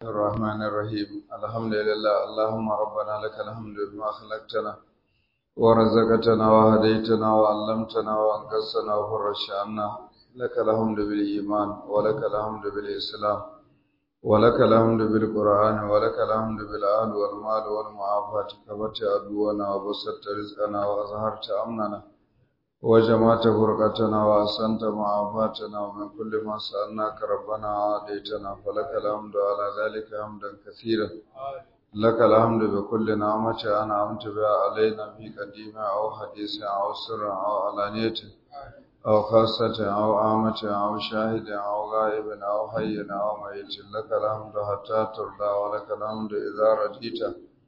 الرحمن الرحيم الحمد لله اللهم ربنا لك الحمد بما خلقتنا ورزقتنا وهديتنا وعلمتنا وانقذتنا وفرجت عنا لك الحمد بالإيمان ولك الحمد بالإسلام ولك الحمد بالقرآن ولك الحمد بالأهل والمال والمعافاة كبت عدونا وبسطت رزقنا وأظهرت أمننا وجمعت فرقتنا وأحسنت معافاتنا ومن كل ما سألناك ربنا عاديتنا فلك الحمد على ذلك حمدا كثيرا لك الحمد بكل نعمة أنعمت بها علينا في قديمة أو حديث أو سر أو علانية أو خاصة أو عامة أو شاهد أو غائب أو حي أو ميت لك الحمد حتى ترضى ولك الحمد إذا رضيت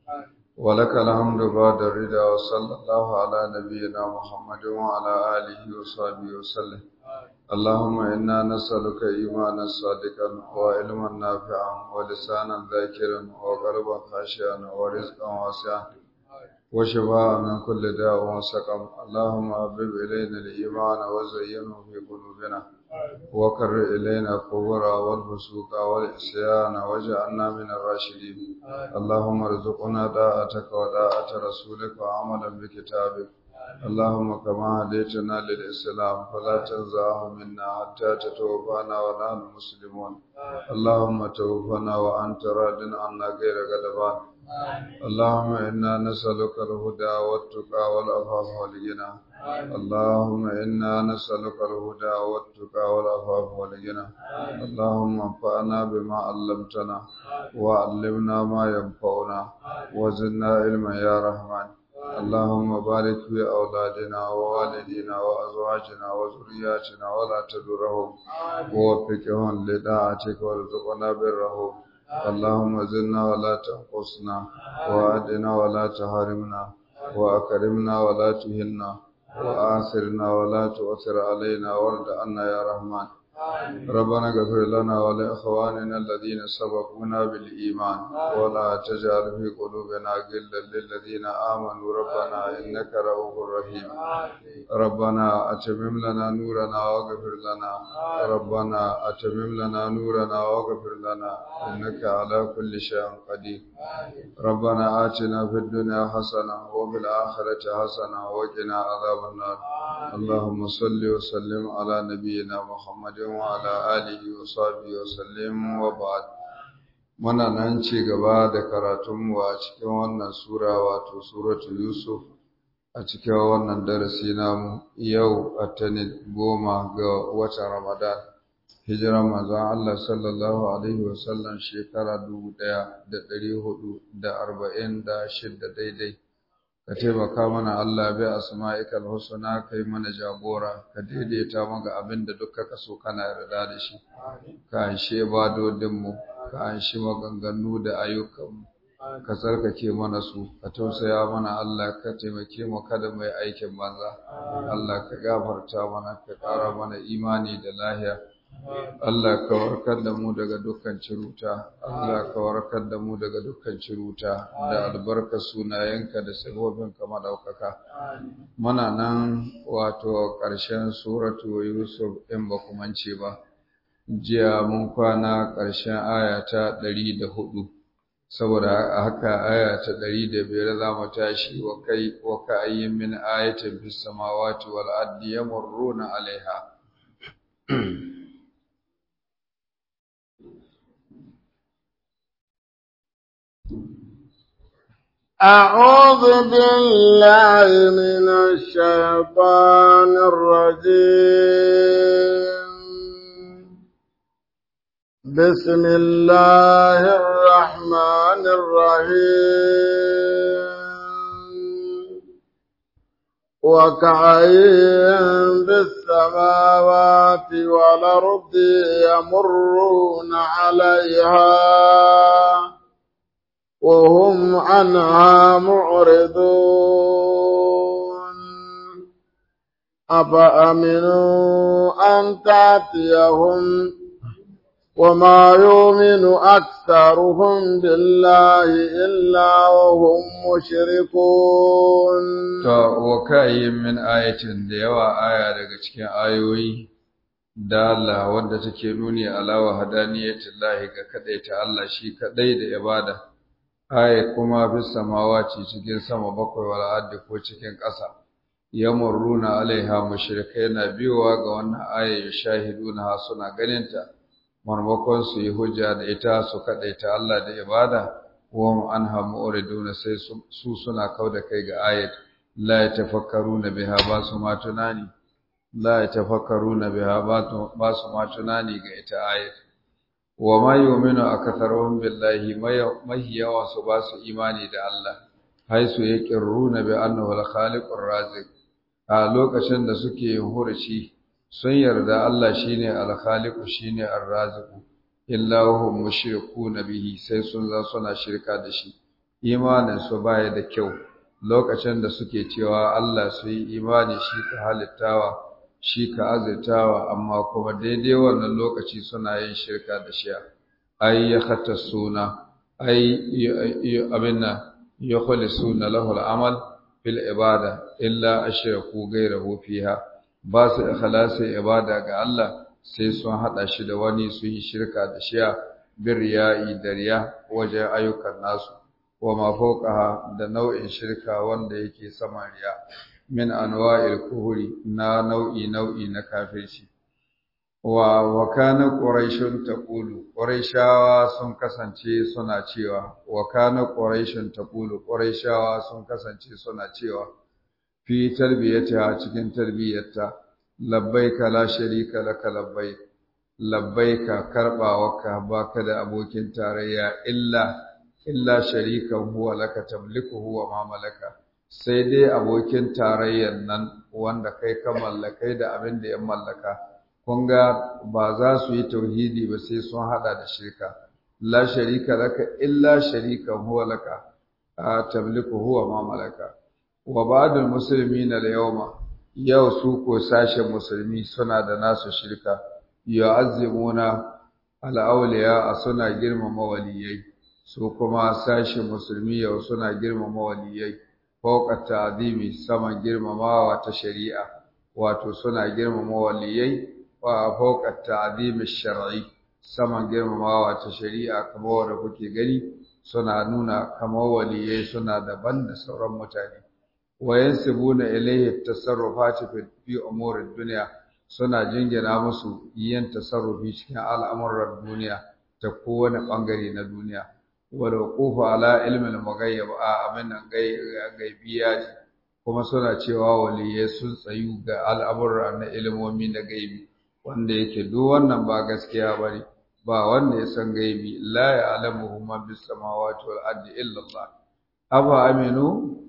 ولك الحمد بعد الرضا وصلى الله على نبينا محمد وعلى آله وصحبه وسلم اللهم إنا نسألك إيمانا صادقا وعلما نافعا ولسانا ذاكرا وقلبا خاشعا ورزقا واسعا وشفاء من كل داء وسقم اللهم حبب إلينا الإيمان وزينه في قلوبنا وكر إلينا الكفر والفسوق والعصيان واجعلنا من الراشدين اللهم ارزقنا طاعتك وطاعة رسولك وعملا بكتابك اللهم كما هديتنا للإسلام فلا تنزعه منا حتى تتوفانا ونحن مسلمون اللهم توفنا وأنت راض عنا غير غضبان اللهم إنا نسألك الهدى والتقى والعفاف والغنى اللهم إنا نسألك الهدى والتقى والعفاف والغنى اللهم انفعنا بما علمتنا وعلمنا ما ينفعنا وزدنا علما يا رحمن اللهم بارك في أولادنا ووالدينا وأزواجنا وذرياتنا ولا تدرهم ووفقهم لطاعتك وارزقنا برهم اللهم زدنا ولا تنقصنا وأدنا ولا تحرمنا وأكرمنا ولا تهنا وآثرنا ولا تؤثر علينا وارض عنا يا رحمن ربنا اغفر لنا ولإخواننا الذين سبقونا بالإيمان ولا تجعل في قلوبنا غلا للذين آمنوا ربنا إنك رؤوف رحيم ربنا أتمم لنا نورنا واغفر لنا ربنا أتمم لنا نورنا واغفر لنا إنك على كل شيء قدير ربنا آتنا في الدنيا حسنة وفي الآخرة حسنة وقنا عذاب النار اللهم صل وسلم على نبينا محمد وعلى آله وصحبه وسلم وبعد muna nan ci gaba da karatunmu a cikin wannan sura wato suratu yusuf a cikin wannan darasi namu yau atanin goma ga watan ramadan hijiran manzon Allah sallallahu alaihi wasallam shekara dubu ɗaya da ɗari hudu da arba'in da shidda daidai ka taimaka mana Allah bi asma'ikal husna kai mana jagora ka daidaita maka abin da duk ka so kana yarda da shi ka anshe badodin mu ka anshi maganganu da ayyukan mu ka tsarkake mana su ka tausaya mana Allah ka taimake mu kada mai aikin banza Allah ka gafarta mana ka ƙara mana imani da lahiya Allah ka warkar da mu daga dukkan ciruta, Allah ka warkar da mu daga dukkan ciruta da albarkar sunayenka da sabobinka madaukaka. Muna nan wato ƙarshen suratu Yusuf in ba mance ba. Jiya mun kwana ƙarshen aya ta ɗari da hudu. Saboda haka aya ta ɗari da biyar za mu tashi wa kai wa ka ayyin min ayatin fis samawati wal ardi yamurruna alaiha. أعوذ بالله من الشيطان الرجيم بسم الله الرحمن الرحيم وكعين بالسماوات والأرض يمرون عليها وهم عنها معرضون أفأمنوا أن تأتيهم وما يؤمن أكثرهم بالله إلا وهم مشركون To, wa kayi min ayatin da yawa aya daga cikin ayoyi dala wadda take nuni ala wahdaniyatillahi ga kadaita Allah shi kadai da ibada aya kuma bis samawati cikin sama bakwai wal ardi ko cikin ƙasa yamurruna alaiha mushrikai na biyowa ga wannan aya shahiduna suna ganinta marmakon su yi hujja da ita su kadaita Allah da ibada wa anha mu'riduna sai su suna kauda kai ga ayat la yatafakkaruna biha ba su ma tunani la yatafakkaruna biha ba su ma tunani ga ita ayat wa ma yu'minu akatharuhum billahi mai yawa su ba su imani da Allah haisu yaqirruna bi annahu al-khaliqur raziq a lokacin da suke yin hurci sun yarda Allah shine al-khaliqu shine ar-raziqu illa hum mushrikuna bihi sai sun za suna shirka da shi imanin su baya da kyau lokacin da suke cewa Allah su yi imani shi ka halittawa shi ka azurtawa amma kuma daidai wannan lokaci suna yin shirka da shi ai ya khata suna ai abinna ya suna lahu al-amal fil ibada illa ashraku ghayrahu fiha ba su ikhlasi ibada ga Allah sai sun hada shi da wani su yi shirka da shi bir riya'i da riya wajen ayyukan nasu wa ma fawqaha da nau'in shirka wanda yake sama riya min anwa'il kuhuri na nau'i nau'i na kafirci wa wa kana quraishun taqulu quraishawa sun kasance suna cewa wa kana quraishun taqulu quraishawa sun kasance suna cewa fi tarbiyatiha cikin tarbiyyarta labbaika la sharika laka labbaik labbaika karbawarka baka da abokin tarayya illa illa sharikan huwa laka tamlikuhu wa ma malaka sai dai abokin tarayyar nan wanda kai ka mallakai da abin da ya mallaka kun ga ba za su yi tauhidi ba sai sun hada da shirka la sharika laka illa sharikan huwa laka tamlikuhu wa ma malaka wa ba'dul muslimina al-yawma yau su ko sashen musulmi suna da nasu shirka yu'azzimuna al-awliya suna girmama waliyai su kuma sashen musulmi yau suna girmama waliyai fauqa ta'zimi saman girmamawa ta shari'a wato suna girmama waliyai wa fauqa ta'zimi shar'i saman girmamawa ta shari'a kamar wanda kuke gani suna nuna kamar waliyai suna daban da sauran mutane wayansibuna ilayhi tasarrufati fi umurid dunya suna jingina musu yin tasarrufi cikin al'amuran duniya ta kowane bangare na duniya wala qufa ala ilmin mughayyab a abin nan gaibiya ce kuma suna cewa waliyai sun tsayu ga al'amuran na ilmomi na gaibi wanda yake duk wannan ba gaskiya bane ba wanda ya san gaibi la ya'lamuhu man bis samawati wal ardi illa Allah afa aminu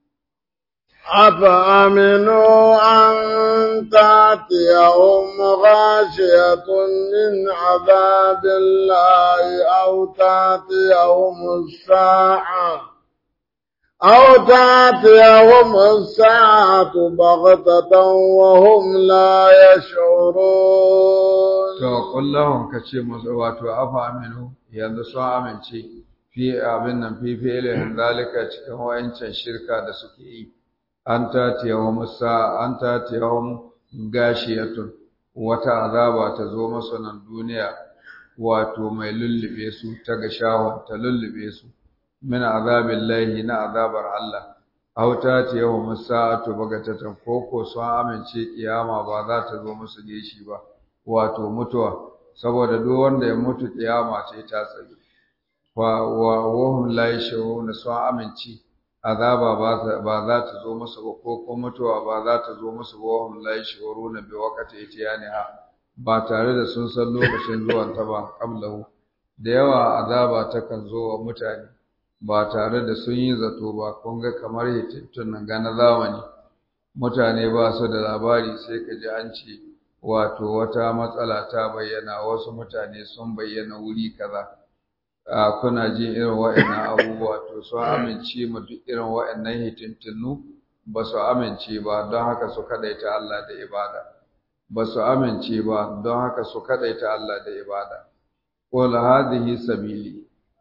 أفأمنوا أن تأتيهم غاشية من عذاب الله أو تأتيهم الساعة أو تأتيهم الساعة بغتة وهم لا يشعرون to kullahum kace musu wato afa aminu yanzu sun amince fi abin nan fi fi'ilin zalika cikin wayancan shirka da suke yi an tatiyahum sa an tatiyahum gashiyatun wata azaba ta zo masu nan duniya wato mai lullube su ta ga shahon ta lullube su min azabillahi na azabar Allah aw tatiyahum sa'atu bagatatan koko sun amince kiyama ba za ta zo musu geshi ba wato mutuwa saboda duk wanda ya mutu kiyama ce ta tsaye wa wa wahum la yashuruna sun amince azaba ba za ta zo musu ba ko ko mutuwa ba za ta zo musu ba wahum la yashuruna bi waqti itiyaniha ba tare da sun san lokacin zuwan ta ba qablahu da yawa azaba ta kan zo wa mutane ba tare da sun yi zato ba kun ga kamar hitittun nan ga na zamani mutane ba su da labari sai ka ji an ce wato wata matsala ta bayyana wasu mutane sun bayyana wuri kaza a kuna jin irin wa'annan abubuwa to sun amince ma duk irin wa'annan hitintinu ba su amince ba don haka su kadaita Allah da ibada ba su amince ba don haka su kadaita Allah da ibada qul hadhihi sabili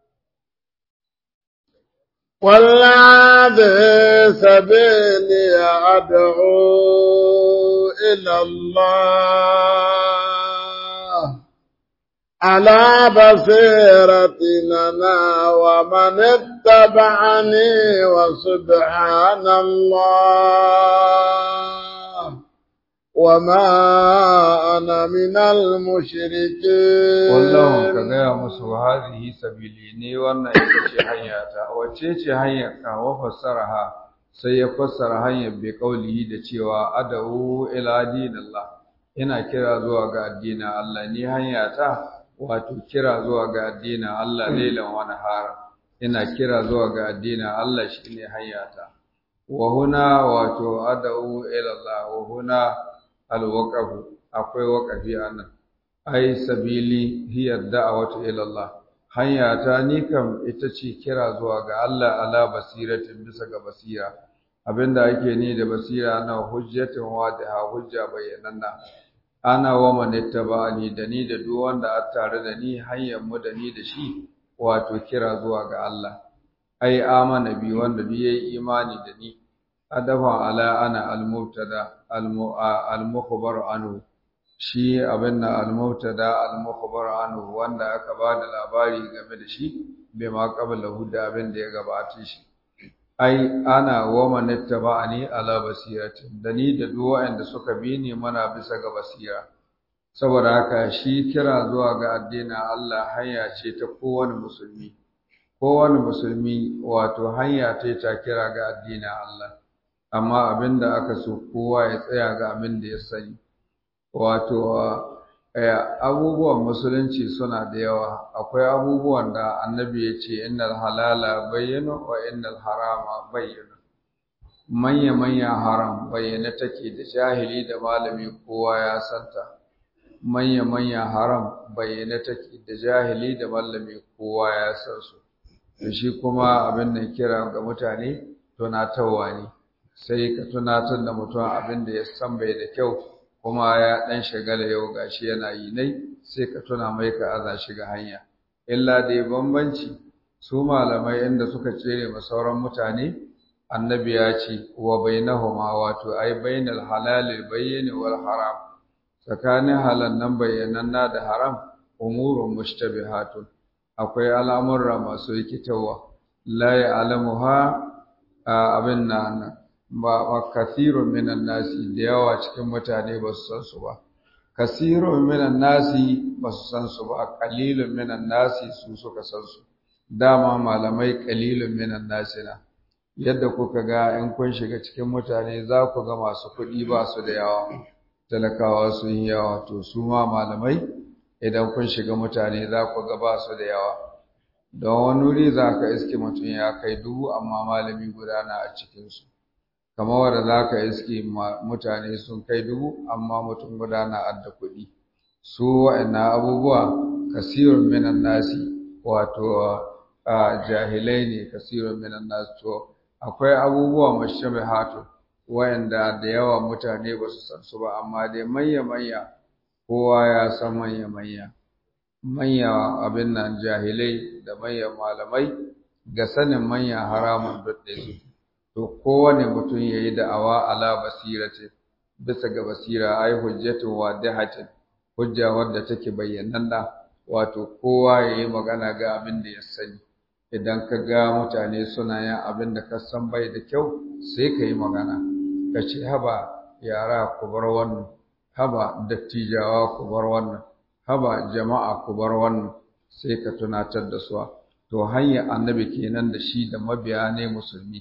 قل هذه سبيلي أدعو إلى الله على بصيرة أنا ومن اتبعني وسبحان الله وما أنا من المشركين wallahu ka gaya musu hadhihi sabili ne wannan ita ce hanyata wacce ce hanyar ka wa fassaraha sai ya fassara hanyar bi kaulihi da cewa ad'u ila dinillah ina kira zuwa ga addinin Allah ni hanyata wato kira zuwa ga addinin Allah lailan wa nahara ina kira zuwa ga addinin Allah shine hanyata wa huna wato ad'u ila Allah wa huna alwaqafu akwai waqafi anan ai sabili hiya da'watu ila Allah hanyata ni kam ita ce kira zuwa ga Allah ala basiratin bisa ga basira abinda ake ni da basira na hujjatin wadiha hujja bayyananna ana wa man ittaba'ani da ni da duk wanda a tare da ni hanyar mu da ni da shi wato kira zuwa ga Allah ai amana bi wanda duk yayi imani da ni adafa ala ana al-mubtada al-mukhbar anhu shi abin na al-mubtada al-mukhbar anhu wanda aka ba da labari game da shi bai ma qablahu da abin da ya gabace shi ai ana wa man ittaba'ani ala basiratin da ni da duk wanda suka bi ni mana bisa ga basira saboda haka shi kira zuwa ga addinin Allah hanya ce ta kowane musulmi kowane musulmi wato hanya ce ta kira ga addinin Allah amma abinda aka so kowa ya tsaya ga abin da ya sani wato abubuwan musulunci suna da yawa akwai abubuwan da annabi ya ce innal halala bayyana wa innal harama bayyana manya manya haram bayyana take da jahili da malami kowa ya santa manya manya haram bayyana take da jahili da malami kowa ya san su to shi kuma abin da kira ga mutane tunatarwa ne sai ka tunatar da mutum abin da ya san bai da kyau kuma ya ɗan shagala yau gashi yana yi nai sai ka tuna mai ka aza shi ga hanya illa dai bambanci su malamai inda suka tsere ma sauran mutane annabi ya ce wa bainahuma wato ai bainal halal bayyin wal haram tsakanin halal nan bayyananna da haram umurun mushtabihatun akwai al'amurra masu rikitarwa la ya'lamuha abin nan ba wa kasirun minan nasi da yawa cikin mutane ba su san su ba kasirun minan nasi ba su san su ba qalilun minan nasi su suka san su dama malamai qalilun minan nasi na yadda kuka ga in kun shiga cikin mutane za ku ga masu kuɗi ba su da yawa talakawa sun yi yawa to su ma malamai idan kun shiga mutane za ku ga ba su da yawa don wani wuri za ka iske mutum ya kai dubu amma malami guda na a cikinsu kamar wanda za ka iske mutane sun kai dubu amma mutum guda na adda kuɗi su wa'annan abubuwa kasirun minan nasi wato jahilai ne kasirun minan nasi to akwai abubuwa mashabihatu wa'anda da yawa mutane ba su san su ba amma dai manya manya kowa ya san manya manya manya abin nan jahilai da manyan malamai ga sanin manya haramun dudde su to kowane mutum ya yi da'awa ala basira ce bisa ga basira ai hujjatu wadihatin hujja wadda take bayyananna wato kowa ya yi magana ga abin da ya sani idan ka ga mutane suna yin abin da ka san bai da kyau sai ka yi magana ka ce haba yara ku bar wannan haba dattijawa ku bar wannan haba jama'a ku bar wannan sai ka tunatar da su to hanyar annabi kenan da shi da mabiya ne musulmi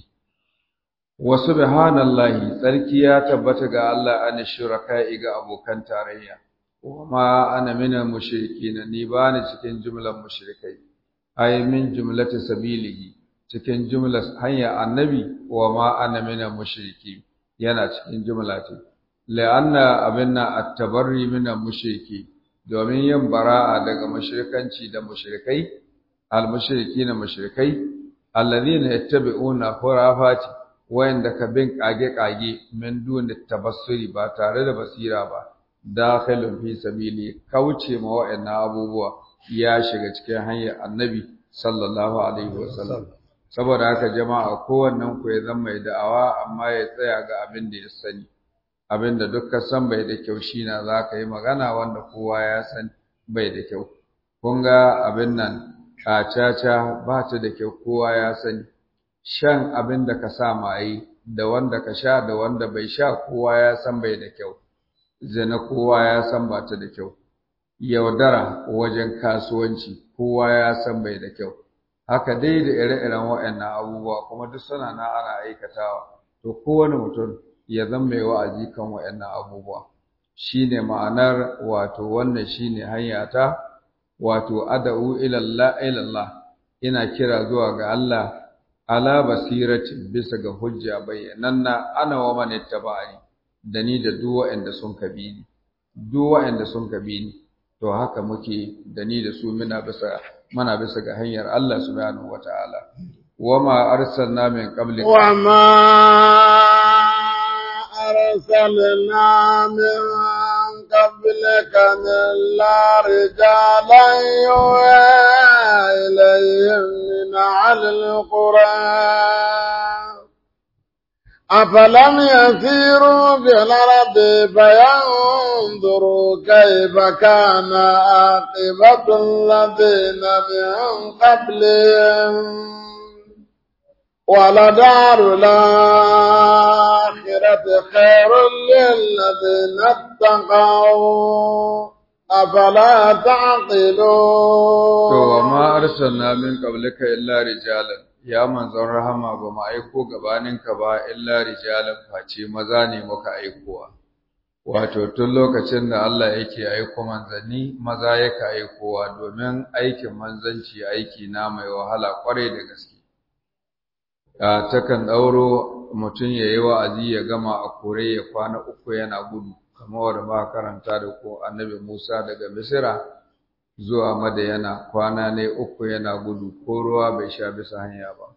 wa subhanallahi tsarki ya tabbata ga Allah an shuraka'i ga abokan tarayya wa ma ana minal mushrikin ni ba ni cikin jumlar mushrikai ay min jumlati sabilihi cikin jumlar hanya annabi wa ma ana minal mushriki yana cikin jumla ce la'anna abinna at-tabarri minal mushriki domin yin bara'a daga mushrikanci da mushrikai al-mushrikina mushrikai alladhina yattabi'una khurafati wayanda ka bin kage-kage min duni tabassuri ba tare da basira ba dakhilun fi sabili kauce ma wayannan abubuwa ya shiga cikin hanyar annabi sallallahu alaihi wasallam saboda haka jama'a kowannen ku ya zama mai da'awa amma ya tsaya ga abin da ya sani abin da duk ka san bai da kyau shi na za ka yi magana wanda kowa ya san bai da kyau kun ga abin nan a caca ba ta da kyau kowa ya sani shan abin da ka sa maye da wanda ka sha da wanda bai sha kowa ya san bai da kyau zina kowa ya san ba ta da kyau yaudara wajen kasuwanci kowa ya san bai da kyau haka dai da ire-iren waɗannan abubuwa kuma duk suna na ana aikatawa to kowane mutum ya zama mai wa'azi kan waɗannan abubuwa shine ma'anar wato wannan shine hanya ta wato ad'u ila Allah ila Allah ina kira zuwa ga Allah ala basiratin bisa ga hujja bayyananna ana wa man ittaba'ani da ni da duk waɗanda sun kabi ni duk waɗanda sun kabi ni to haka muke da ni da su muna bisa muna bisa ga hanyar Allah subhanahu wataala wama arsalna min qablika wama arsalna min qablika illa rijalan yuha ilayhim min al-qura أفلم يسيروا في الأرض فينظروا كيف كان عاقبة الذين من قبلهم ولدار الآخرة خير للذين اتقوا أفلا تعقلون وما أرسلنا من قبلك إلا رجالا ya manzon rahama ba mu aiko gabaninka ba illa rijalan face maza ne muka aikowa wato tun lokacin da Allah yake aiko manzanni maza yake aikowa domin aikin manzanci aiki na mai wahala kwarai da gaske a takan dauro mutum ya yi wa'azi ya gama a kore ya kwana uku yana gudu kamar wanda ba karanta da ko annabi Musa daga Misira zuwa Madayana kwana ne uku yana gudu ko ruwa bai sha bisa hanya ba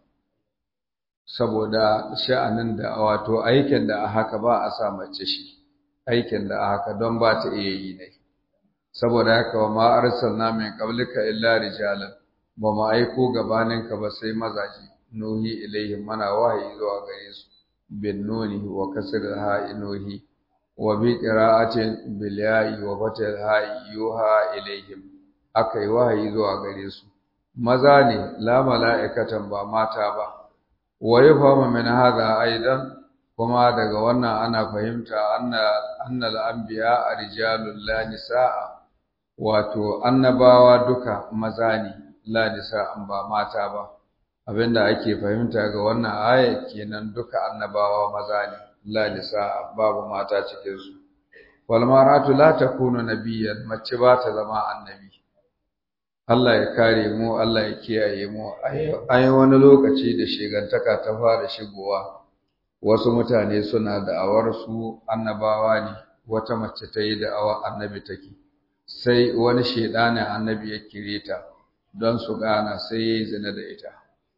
saboda sha'anin da wato aikin da a haka ba a sa mace shi aikin da a haka don ba ta iya yi ne saboda haka wa ma arsalna min qablika illa rijalan ba mu aiko gabaninka ba sai mazaje nuhi ilaihim mana wahayi zuwa gare su bin nuni wa kasr ha nuhi wa bi qira'atin bil ya'i wa fatil ha yuha ilaihim aka yi wahayi zuwa gare su maza ne la mala'ikatan ba mata ba wa yafhamu min hadha aidan kuma daga wannan ana fahimta anna annal anbiya rijalul la nisaa wato annabawa duka maza ne la nisaa ba mata ba abinda ake fahimta ga wannan aya kenan duka annabawa maza ne la nisaa babu mata cikin su wal maratu la takunu nabiyyan mace ba ta zama annabi Allah ya kare mu Allah ya kiyaye mu an yi wani lokaci da shegantaka ta fara shigowa wasu mutane suna da'awar su annabawa ne wata mace ta yi da'awa annabi take sai wani shedanin annabi ya kire ta don su gana sai ya yi zina da ita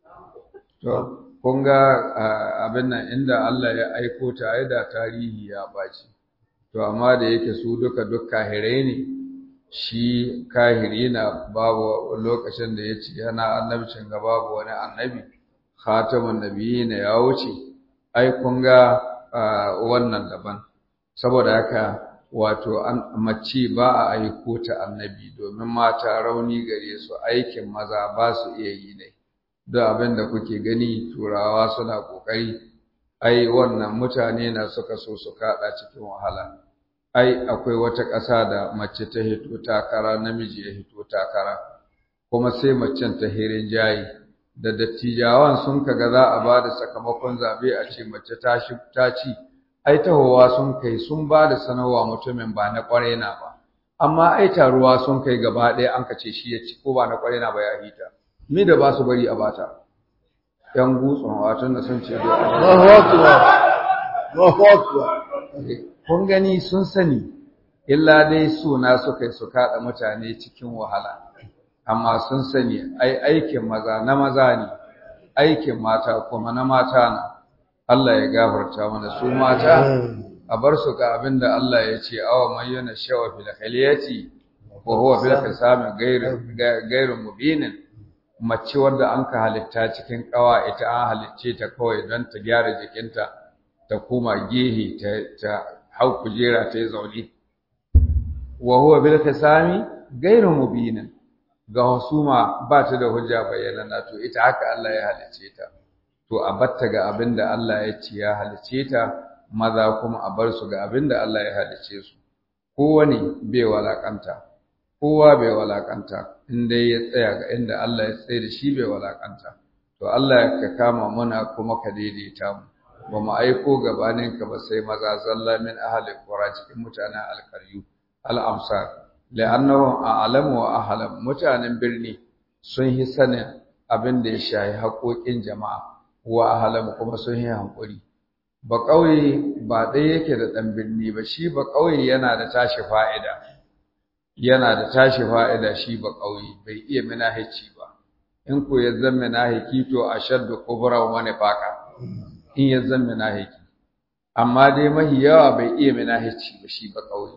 to kun ga abin nan inda Allah ya aiko ta ai da tarihi ya baci to amma da yake su duka duk kahirai ne shi kahiri na babu lokacin da ya ce yana annabcin ga babu wani annabi khatamun nabiyina ya wuce ai kun ga wannan daban saboda haka wato mace ba a aiko ta annabi domin mata rauni gare su aikin maza ba su iya yi ne duk abin da kuke gani turawa suna kokari ai wannan mutane na suka so su kada cikin wahala ai akwai wata ƙasa da mace ta hito takara namiji ya hito takara kuma sai macen ta hirin jayi da dattijawan sun kaga za a ba da sakamakon zabe a ce mace ta shi ta ci ai tahowa sun kai sun ba da sanarwa mutumin ba na kwarai na ba amma ai taruwa sun kai gaba ɗaya an ka ce shi ya ci ko ba na kwarai na ba ya hita mi da ba su bari a bata yan gutsun watan da sun ce da Allahu akbar Allahu akbar kun gani sun sani illa dai suna suka yi su kaɗa mutane cikin wahala amma sun sani ai aikin maza na maza ne aikin mata kuma na mata na Allah ya gafarta mana su mata a bar su ga abin da Allah ya ce awa man yana shawa fil khaliyati wa huwa fil khisami ghairu ghairu mubinin mace wanda an ka halitta cikin kawa ita an halicce ta kawai don ta gyara jikinta ta koma gehe ta hau kujera ta yi zaune wa huwa bil khisami ghairu mubinin ga husuma ba ta da hujja bayyana na to ita haka Allah ya halice ta to a batta ga abin da Allah ya ce ya halice ta maza kuma a bar su ga abin da Allah ya halice su kowane bai walakanta kowa bai walakanta in dai ya tsaya ga inda Allah ya tsaye da shi bai walakanta to Allah ka kama muna kuma ka daidaita mu ba mu aiko gabanin ka ba sai maza zalla min ahli qura cikin mutanen alkaryu al-amsar la'annahum a'lamu wa ahlam mutanen birni sun yi sanin abin da ya shahi haƙoƙin jama'a wa ahlam kuma sun yi hankuri ba ƙauye ba ɗaya yake da ɗan birni ba shi ba ƙauye yana da tashi fa'ida yana da tashi fa'ida shi ba ƙauye bai iya minahici ba in ko ya zan minahiki to a shaddu kubra wa nifaka in ya zan minahiki amma dai mahi yawa bai iya minahici ba shi ba ƙauye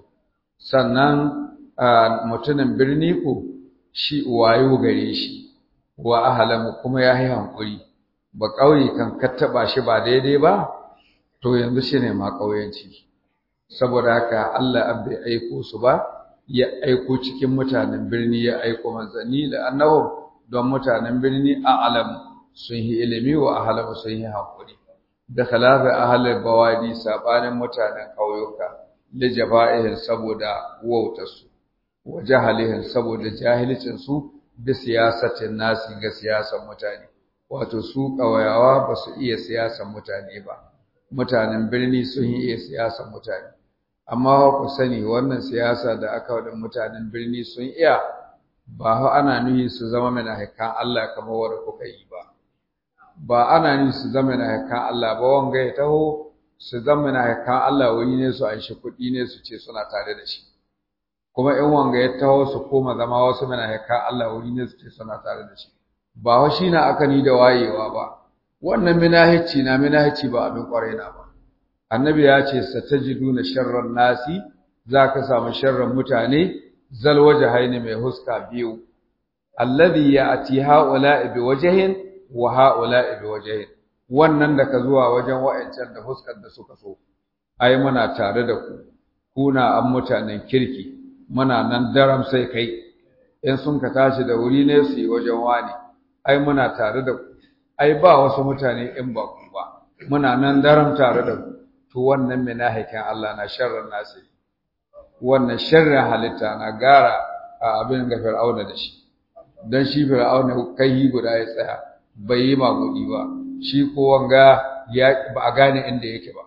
sannan mutumin birni ko shi wayo gare shi wa ahalamu kuma ya yi hankuri ba ƙauye kan kattaba shi ba daidai ba to yanzu shi ne ma ƙauyenci saboda haka Allah bai aiko su ba ya aiko cikin mutanen birni ya aiko manzanni da annabin don mutanen birni a alam sun yi ilimi wa ahalam sun yi hankuri da khalafa ahalar bawadi sabanin mutanen ƙauyuka da jaba'ihin saboda wautarsu wa jahalihin saboda jahilcinsu da siyasatin nasi ga siyasar mutane wato su ƙauyawa ba su iya siyasar mutane ba mutanen birni sun yi iya siyasar mutane amma ku sani wannan siyasa da aka wadda mutanen birni sun iya ba ha ana nuhi su zama mana hakan Allah kamar wanda kuka yi ba ba ana nuhi su zama mana hakan Allah ba wanga ya taho su zama mana hakan Allah wani ne su an shi kuɗi ne su ce suna tare da shi kuma in wanga ya taho su koma zama wasu mana hakan Allah wani ne su ce suna tare da shi ba wa shi na aka ni da wayewa ba wannan minahici na minahici ba abin kwarai na ba annabi ya ce satajiduna sharran nasi zaka samu sharran mutane zal wajhaini mai huska biyu alladhi ya'ti haula'i bi wajhin wa haula'i bi wajhin wannan da ka zuwa wajen wa'ancan da huskar da suka so ai muna tare da ku kuna an mutanen kirki muna nan daram sai kai in sun ka tashi da wuri ne su yi wajen wani ai muna tare da ku ai ba wasu mutane in ba ku ba muna nan daram tare da ku to wannan minahikin Allah na sharrin nasi wannan sharrin halitta na gara a abin ga fir'auna da shi dan shi fir'auna kai guda ya tsaya bai yi magudi ba shi ko wanga ya ba a gane inda yake ba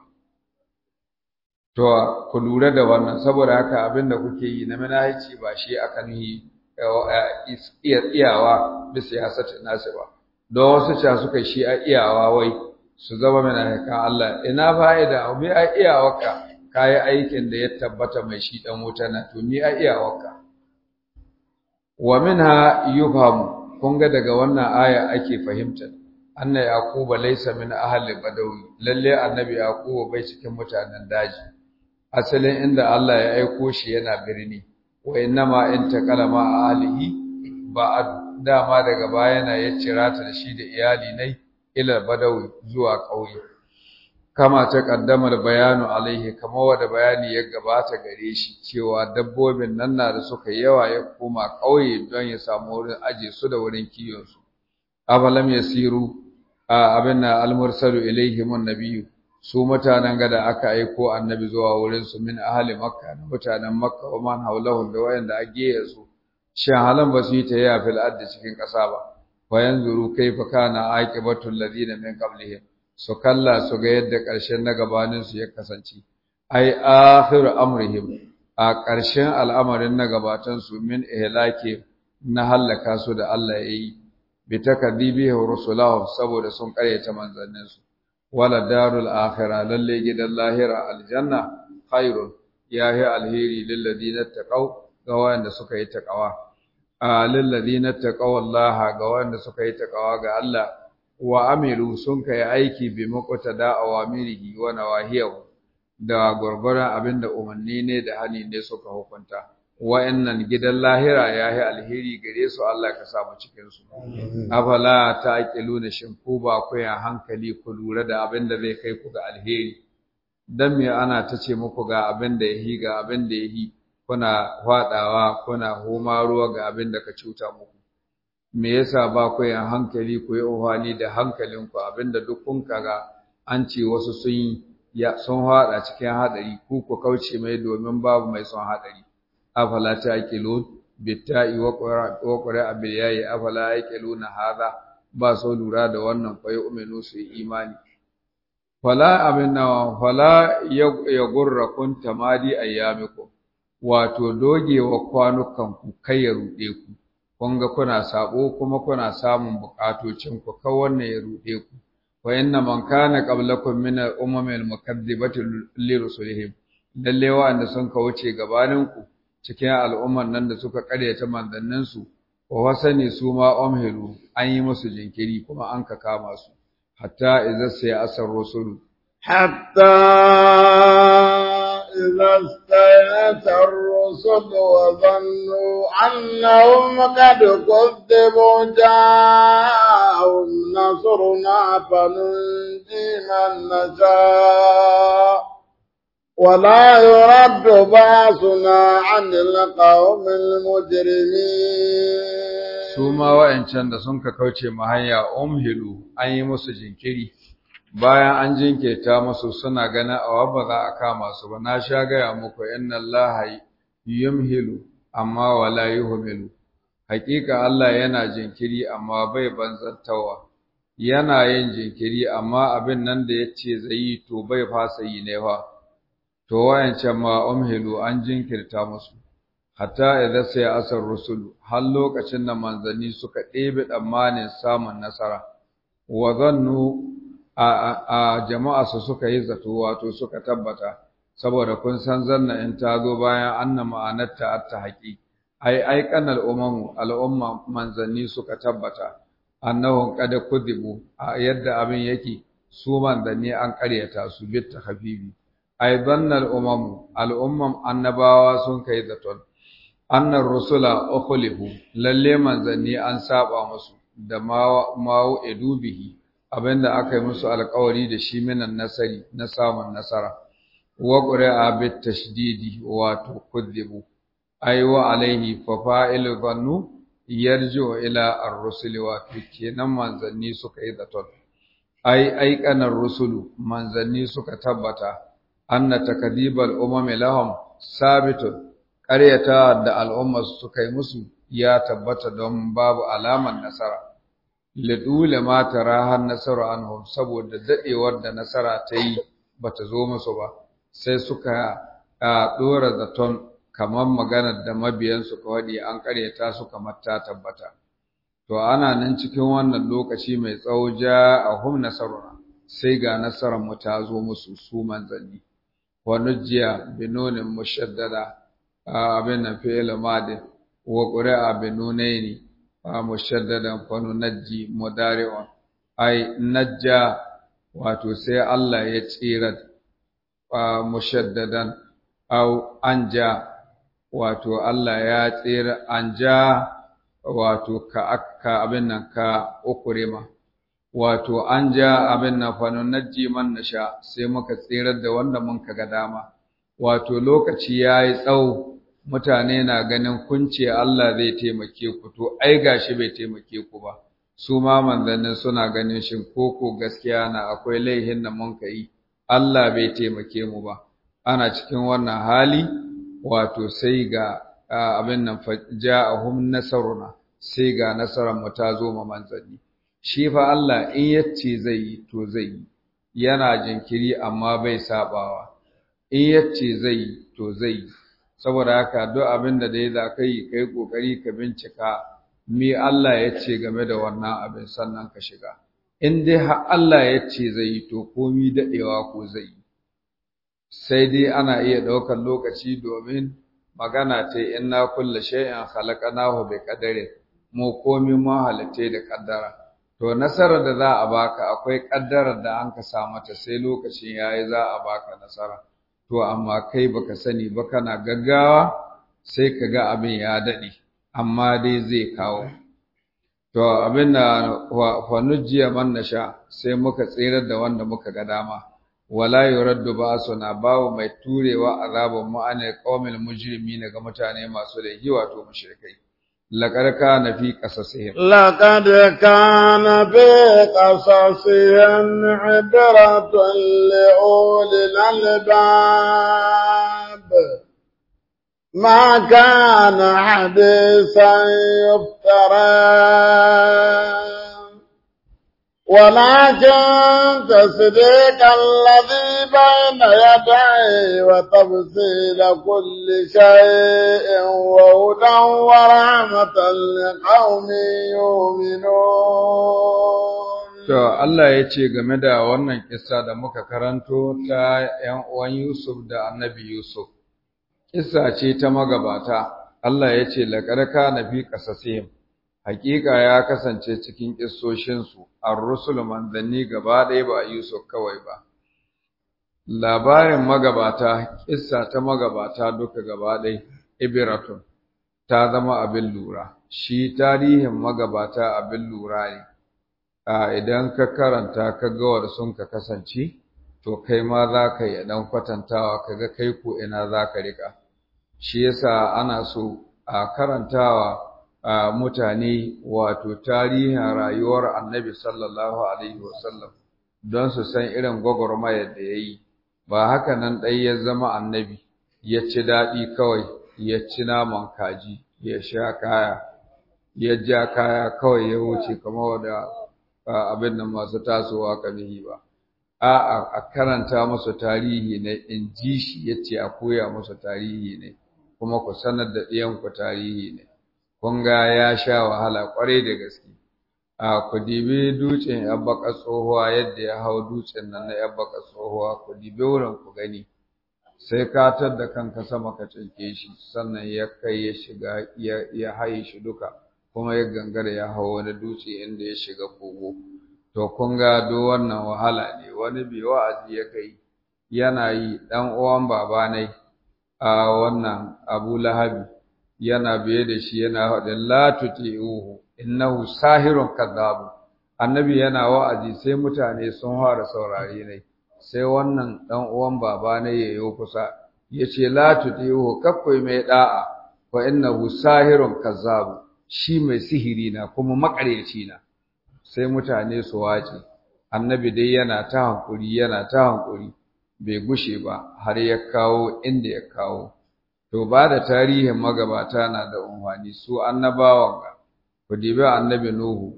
to ku lura da wannan saboda haka abin da kuke yi na minahici ba shi aka nuhi iya iyawa da siyasatin nasi ba don wasu ca suka shi a iyawa wai su zama mala'ikan Allah ina fa'ida mi a iyawarka kayi aikin da ya tabbata mai shi dan wuta na to mi a iyawarka wa minha yufhamu kun ga daga wannan aya ake fahimta anna yaquba laysa min ahli badawi lalle annabi yaquba bai cikin mutanen daji asalin inda Allah ya aiko shi yana birni wa innama intaqala ma ahlihi ba dama daga baya na ya cira ta da shi da iyali nai ila badawi zuwa ƙauye kama ta kaddamar bayanu alaihi kama wanda bayani ya gabata gare shi cewa dabbobin nan na da suka yawa ya koma ƙauye don ya samu wurin aje su da wurin kiyon su afalam yasiru abin na almursalu ilaihi mun nabiyyu su mutanen gada aka aiko annabi zuwa wurin su min ahli makka na mutanen makka wa man haulahu da wayanda a gehe su shin halan ba su yi ta yi fil addi cikin ƙasa ba fa yanzuru kaifa kana aqibatul ladina min qablihim su kalla su ga yadda ƙarshen na gabanin su ya kasance ai akhiru amrihim a ƙarshen al'amarin na gabatan su min ihlaki na halaka su da Allah ya yi bi takadibihi rusulahu saboda sun ƙaryata manzannin su wala darul akhirah lalle gidan lahira aljanna khairun yahi alheri lil ladina taqaw ga wanda suka yi taqawa lilladina taqawallaha ga wanda suka yi taqawa ga Allah wa amilu sun kai aiki bi muqtada awamirihi wa nawahiyahu da gurgura abinda umarni ne da hani ne suka hukunta wa'annan gidan lahira yayi alheri gare su Allah ka samu cikin su afala taqiluna shin ku ba ku ya hankali ku lura da abinda zai kai ku ga alheri dan me ana tace muku ga abinda yahi ga abinda yahi kuna faɗawa kuna homa ruwa ga abin da ka cuta muku me yasa ba ku yin hankali ku yi uhani da hankalinku abinda duk kun kaga an ce wasu sun yi ya sun hada cikin hadari ku ku kauce mai domin babu mai son hadari afala taqilun bitta'i wa qura wa qura bil yayi afala yaqiluna hadha ba so lura da wannan fa yu'minu su imani fala abinna fala yagurrakum tamadi ayyamikum wato dogewa kwanukan ku kai ya rude ku kun ga kuna sabo kuma kuna samun bukatocin ku ka wannan ya rude ku wa inna man kana qablakum min al-umam al-mukaththibati li rusulihim lalle wa'anda sun ka wuce gabanin ku cikin al'umman nan da suka karyata manzannin su wa wasani su ma umhilu an yi musu jinkiri kuma an ka kama su hatta idza sai asar rusulu حتى إذا استيأس الرسل وظنوا أنهم قد كذبوا جاءهم نصرنا فننجي من نشاء ولا يرد باسنا عن القوم المجرمين su ma wa'ancan da sun ka kauce ma hanya umhilu an yi musu jinkiri bayan an jinkirta musu suna ganin awa ba za a kama su ba na sha gaya muku inna allaha yumhilu amma wala yuhmilu hakika Allah yana jinkiri amma bai banzantawa yana yin jinkiri amma abin nan da yace zai yi to bai fasa yi ne fa to wayancan ma umhilu an jinkirta musu hatta idza sai asar rusul har lokacin da manzanni suka ɗebe tsammanin samun nasara wa zannu a jama'a su suka yi zato wato suka tabbata saboda kun san zanna in ta zo bayan anna ma'anarta atta haƙi ai ai kanal umamu al'umma manzanni suka tabbata annahum qad kudibu a yadda abin yake su manzanni an ƙaryata su bitta habibi ai dannal umamu al'umman annabawa sun kai zaton annar rusula ukhlifu lalle manzanni an saba musu da ma'u edubihi abinda aka yi musu alƙawari da shi minan nasari na samun nasara wa qur'a bit tashdidi wato kudibu ai wa alaihi fa fa'il dhannu yarju ila ar-rusul wa kenan manzanni suka yi zaton ai ai kanar rusulu manzanni suka tabbata anna takdibal umami lahum sabitun ƙaryata da al'umma suka yi musu ya tabbata don babu alaman nasara lidule ma tara har nasara anhum saboda dadewar da nasara ta yi bata zo musu ba sai suka dora zaton kamar maganar da mabiyan su ka wadi an ƙaryata su kamar ta tabbata to ana nan cikin wannan lokaci mai tsawo ja ahum nasaruna sai ga nasarar mu ta zo musu su manzanni wa nujiya binonin mushaddada abin nan fi'il madi wa qura'a binunaini fa mushaddadan fa nunajji mudari'un ai najja wato sai Allah ya tsira fa mushaddadan au anja wato Allah ya tsira anja wato ka akka abin nan ka ukurema wato anja abin nan fa nunajji man nasha sai muka tsirar da wanda mun kaga dama wato lokaci yayi tsawo mutane na ganin kunce Allah zai taimake ku to ai gashi bai taimake ku ba su ma manzannin suna ganin shin koko gaskiya na akwai laihin da mun kai Allah bai taimake mu ba ana cikin wannan hali wato sai ga abin nan ja'ahum nasaruna sai ga nasarar mu ta zo ma manzanni shi fa Allah in yace zai yi to zai yi yana jinkiri amma bai sabawa in yace zai yi to zai yi saboda haka duk abin da dai za ka yi kai kokari ka bincika me Allah ya ce game da wannan abin sannan ka shiga in dai har Allah ya ce zai yi to komi dadewa ko zai yi sai dai ana iya ɗaukar lokaci domin magana ta inna kulla shay'in khalaqnahu bi qadari mu komi mu halitta da kaddara to nasarar da za a baka akwai kaddarar da an ka sa mata sai lokacin yayi za a baka nasara to amma kai baka sani ba kana gaggawa sai ka ga abin ya daɗe amma dai zai kawo to abin da fa nujiya man nasha sai muka tsirar da wanda muka ga dama wala yuraddu ba'suna babu mai turewa azabun mu anil qaumil mujrimin ga mutane masu laifi wato mushrikai laqad kana fi qasasihim لقد كان في قصصهم عبرة لأولي الألباب ما كان حديثا يفترى ولكن تصديق الذي بين يديه وتفصيل كل شيء وهدى ورحمة لقوم يؤمنون To Allah ya ce game da wannan kissa da muka karanto ta ‘yan uwan Yusuf da annabi Yusuf, kissa ce ta magabata, Allah ya ce laƙarƙa na fi ƙasasihim, hakika ya kasance cikin kissoshinsu, an rusul manzanni gaba ɗaya ba Yusuf kawai ba. Labarin magabata, kissa ta magabata duka gaba ɗaya, Ibiratun, ta zama abin lura, shi tarihin magabata abin lura ne. a idan ka karanta ka ga wanda sun ka kasance to kai ma za ka yi dan kwatantawa ka ga kai ko ina za ka riƙa shi yasa ana so a karantawa a mutane wato tarihin rayuwar annabi sallallahu alaihi wasallam don su san irin gwagwarmayar da ya yi ba haka nan ɗai ya zama annabi ya ci daɗi kawai ya ci naman kaji ya sha kaya ya ja kaya kawai ya wuce kamar wanda abin nan masu tasowa kamihi ba a'a a karanta musu tarihi ne in ji shi yace a koya musu tarihi ne kuma ku sanar da ɗiyan ku tarihi ne kun ga ya sha wahala kwarai da gaske a ku dibi dutsen yabbaka tsohuwa yadda ya hau dutsen nan na yabbaka tsohuwa ku dibi wurin ku gani sai ka da kanka sama ka cinke shi sannan ya kai ya shiga ya haye shi duka kuma ya gangara ya hau wani dutse inda ya shiga kogo to kun ga do wannan wahala ne wani bai wa'azi ya kai yana yi dan uwan baba ne a wannan Abu Lahabi yana biye da shi yana faɗin la tuti'uhu innahu sahirun kadhabu annabi yana wa'azi sai mutane sun fara saurare ne sai wannan dan uwan baba ne yayo kusa yace la tuti'uhu kakkoi mai da'a wa innahu sahirun kadhabu shi mai sihiri na kuma makaryaci na sai mutane su wace annabi dai yana ta hankuri yana ta hankuri bai gushe ba har ya kawo inda ya kawo to ba da tarihin magabata na da umfani su annabawan ga ku dibi annabi nuhu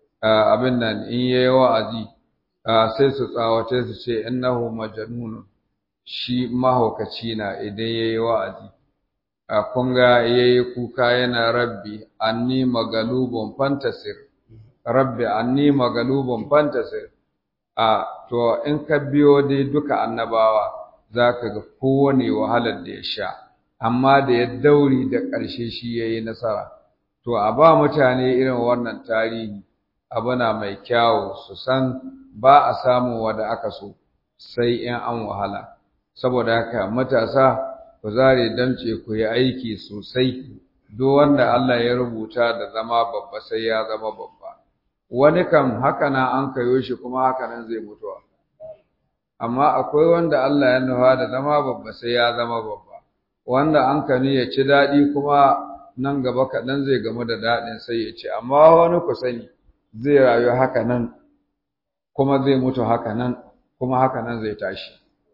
abin nan in yayi wa'azi sai su tsawace su ce innahu majnun shi mahaukaci na idan yayi wa'azi a kunga yayi kuka yana rabbi anni magalubun fantasir rabbi anni magalubun fantasir a to in ka biyo dai duka annabawa zaka ga kowane wahalar da ya sha amma da ya dauri da ƙarshe shi yayi nasara to a ba mutane irin wannan tarihi abuna mai kyawu su san ba a samu wanda aka so sai in an wahala saboda haka matasa ku zare damce ku yi aiki sosai duk wanda Allah ya rubuta da zama babba sai ya zama babba wani kam haka na an kayo shi kuma haka nan zai mutuwa amma akwai wanda Allah ya nufa da zama babba sai ya zama babba wanda an kani ya ci daɗi kuma nan gaba kaɗan zai gamu da daɗin sai ya ci amma wani ku sani zai rayu haka nan kuma zai mutu haka nan kuma haka nan zai tashi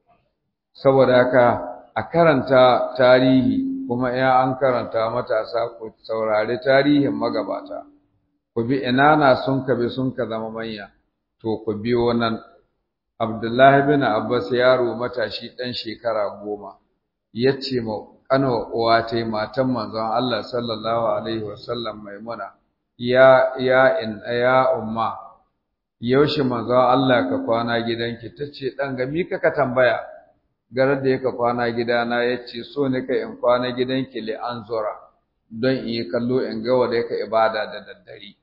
saboda haka a karanta tarihi kuma ya an karanta matasa ku saurari tarihin magabata ku bi ina na sun ka bi sun ka zama manya to ku biyo nan Abdullahi bin Abbas yaro matashi ɗan shekara goma ya ce ma ƙano uwa ta matan manzon Allah sallallahu alaihi wasallam maimuna ya ya in ya umma yaushe manzon Allah ka kwana gidanki tace dan ga mi kaka tambaya garar da yake kwana gidana yace so ne ka in kwana gidanki li anzura don in yi kallo in ga wanda yake ibada da daddare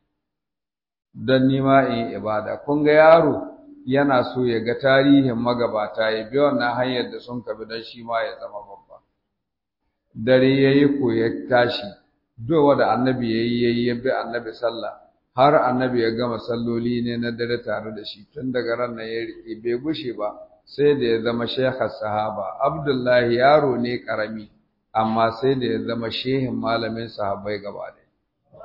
don nima in yi ibada kun ga yaro yana so ya ga tarihin magabata ya bi wannan hanyar da sun kabi don shi ma ya zama babba dare yayi ko ya tashi duk wanda annabi yayi yayi ya bi annabi sallah har annabi ya gama salloli ne na dare tare da shi tun daga ran nan ya bai gushe ba sai da ya zama shekha sahaba abdullahi yaro ne karami amma sai da ya zama shehin malamin sahabbai gaba ɗaya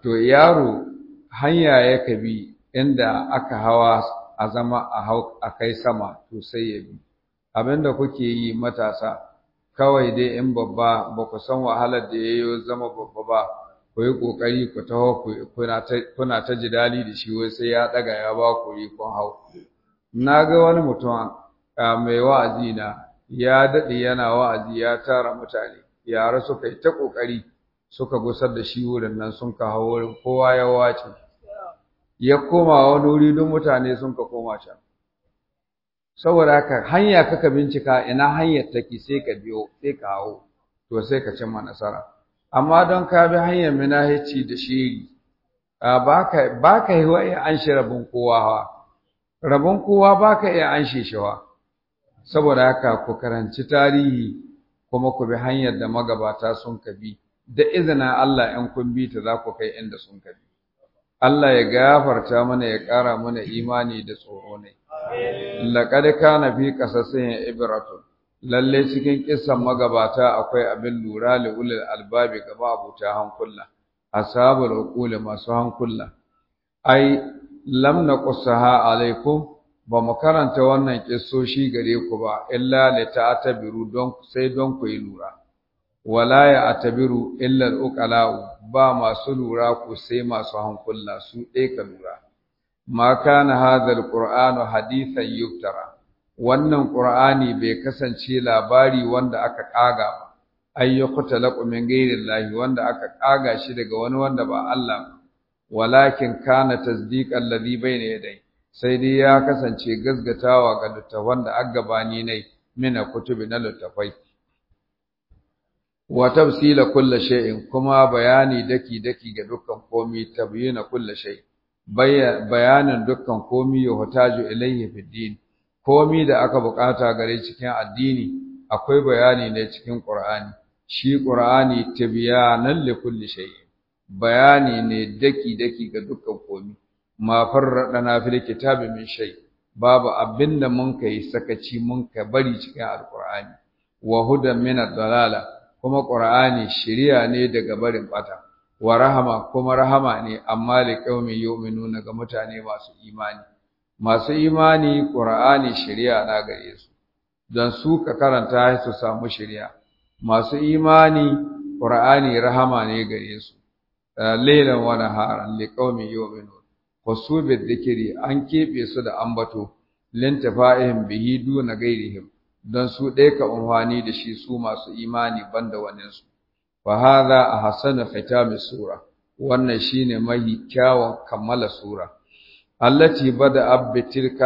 to yaro hanya ya bi inda aka hawa a zama a hau a kai sama to sai ya bi abinda kuke yi matasa kawai dai in babba ba ku san wahalar da yayi zama babba ba ku yi kokari ku taho kuna ta kuna ta jidali da shi wai sai ya daga ya ba ku yi kun hau na ga wani mutum mai wa'azi na ya dade yana wa'azi ya tara mutane yara suka yi ta kokari suka gusar da shi wurin nan sun ka hawo wurin kowa ya wace ya koma wani wuri don mutane sun ka koma can saboda haka hanya kaka bincika ina hanyar take sai ka biyo sai ka hawo to sai ka cimma nasara amma don ka bi hanyar minahici da shiri baka baka yi wa an shi rabin kowa ha rabin kowa baka iya an shi shawa saboda haka ku karanci tarihi kuma ku bi hanyar da magabata sun ka bi da izinin Allah in kun bi ta za ku kai inda sun ka bi Allah ya gafarta mana ya ƙara mana imani da tsoro ne laqad kana fi qasasin ibratun lalle cikin kissan magabata akwai abin lura li ulil albabi gaba abuta hankula ashabul uqul masu hankula ai lam naqsaha alaikum ba mu karanta wannan kissoshi gare ku ba illa li ta'tabiru don sai don ku yi lura wala ya atabiru illa al ba masu lura ku sai masu hankula su ɗaya ka lura ma kana hadha al-qur'anu hadithan yuftara wannan Qur'ani bai kasance labari wanda aka kaga ba ayyukuta laqu min ghairillahi wanda aka kaga shi daga wani wanda ba Allah walakin kana tasdiqan ladhi bayna yadai sai dai ya kasance gazgatawa ga littafan da aka gabani ne mina kutubi na littafai wa tafsila kulli shay'in kuma bayani daki daki ga dukkan komai tabyina kulli shay bayanin dukkan komai yuhtaju ilayhi fid din komi da aka bukata gare cikin addini akwai bayani ne cikin Qur'ani shi Qur'ani tibyanan li kulli shay bayani ne daki daki ga dukkan komi ma farradana fil kitabi min shay babu abinda mun kai sakaci mun ka bari cikin alqur'ani wa hudan min ad-dalala kuma Qur'ani shiriya ne daga barin bata wa rahama kuma rahama ne amma li qaumin yu'minuna ga mutane masu imani masu imani ƙura'ani shari'a na gare su don su ka karanta su samu shari'a masu imani ƙura'ani rahama ne gare su lailan wa naharan li qaumin yu'minun wasu bidhikri an kebe su da ambato lintafa'ihim bihi duna gairihim don su ɗaya ka umfani da shi su masu imani banda wannan su fa hadha ahsanu khitami sura wannan shine mahi kyawun kammala sura التي بدأ بتلك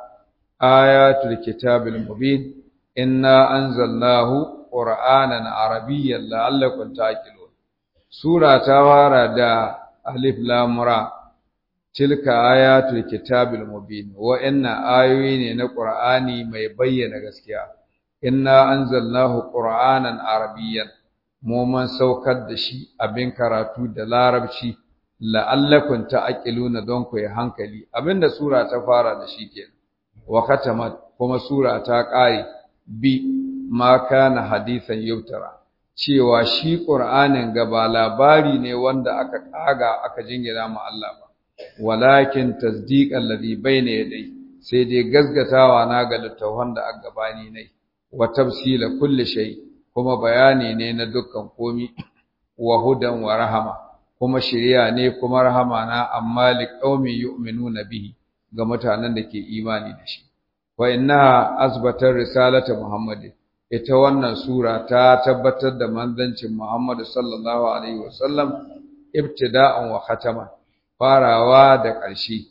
آيات الكتاب المبين إنا أنزلناه قرآنا عربيا لعلكم تعقلون سورة توارى دا ألف لام را تلك آيات الكتاب المبين وإن آيوين القرآن ما يبين غسكيا إنا أنزلناه قرآنا عربيا مومن سوكد دشي أبين كراتو دلاربشي la'allakum ta'qiluna don ku yi hankali abinda sura ta fara da shi kenan wa khatamat kuma sura ta ƙare bi ma kana hadisan yautara cewa shi qur'anin gaba labari ne wanda aka kaga aka jingina ma Allah ba walakin tasdiqan ladhi bayna yadai sai dai gazgatawa na ga littafan da aka gabani ne wa tafsila kulli shay kuma bayani ne na dukkan komi wa hudan wa rahama kuma shiriya ne kuma rahama na amma liqaumi yu'minuna bihi ga mutanen da ke imani da shi wa innaha asbatar risalata muhammadin ita wannan sura ta tabbatar da manzancin Muhammad sallallahu alaihi wasallam ibtida'an wa khataman farawa da ƙarshe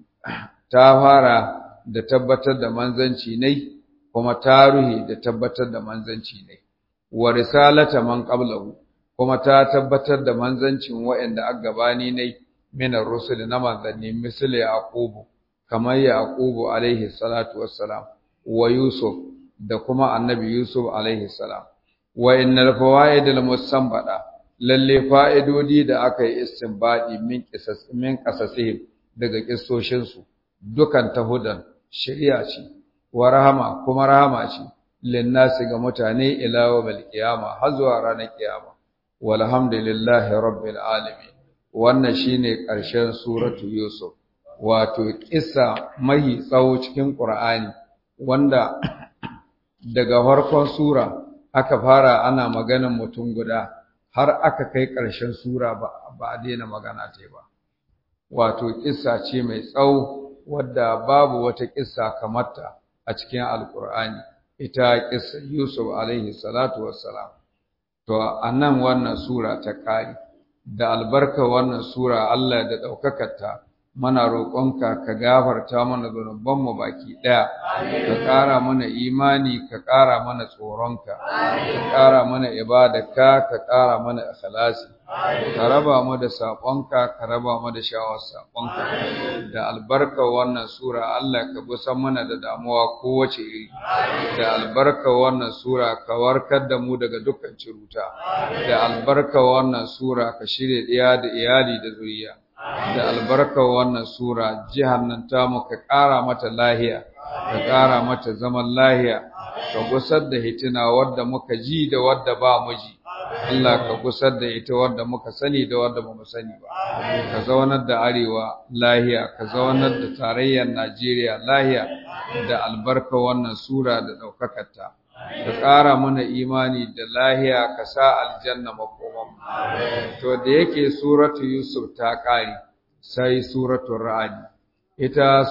ta fara da tabbatar da manzanci ne kuma taruhi da tabbatar da manzanci ne wa risalata man qablahu kuma ta tabbatar da manzancin waɗanda aka gabani ne min ar-rusul na manzanni misali yaqubu kamar yaqubu alaihi salatu wassalam wa yusuf da kuma annabi yusuf alaihi salam wa innal fawaid al-musanbada lalle fa'idodi da aka yi istinbadi min qisas min qasasihim daga kissoshin su dukan tahudan shari'a ce wa rahama kuma rahama ce linnasi ga mutane ila yawmil qiyama har zuwa ranar kiyama walhamdulillahi rabbil alamin wannan shine ƙarshen suratu Yusuf wato kissa mai tsawo cikin Qur'ani wanda daga farkon sura aka fara ana maganan mutum guda har aka kai ƙarshen sura ba a daina magana ta ba wato kissa ce mai tsawo wadda babu wata kissa kamarta a cikin alkur'ani ita kissa Yusuf alaihi salatu wassalam to anan wannan sura ta kare da albarka wannan sura Allah da ɗaukakarta mana roƙonka ka gafarta mana zunubanmu baki ɗaya ka ƙara mana imani ka ƙara mana tsoronka ka ƙara mana ibadarka ka ƙara mana ikhlasi ka raba mu da saƙonka ka raba mu da shawar saƙonka da albarka wannan sura Allah ka gusan mana da damuwa kowace iri da albarka wannan sura ka warkar da mu daga dukkan ciruta da albarka wannan sura ka shirya ɗiya da iyali da zuriya da albarkar wannan sura jihar nan tamu ka ƙara mata lahiya ka ƙara mata zaman lahiya ka gusar da hitina wadda muka ji da wadda ba mu ji Allah ka gusar da ita wadda muka sani da wadda ba mu sani ba ka zaunar da arewa lahiya ka zaunar da tarayyar Najeriya lahiya da albarkar wannan sura da ɗaukakarta ka ƙara mana imani da lahiya ka sa aljanna makoman to da yake suratu yusuf ta ƙare sai suratu ra'adi ita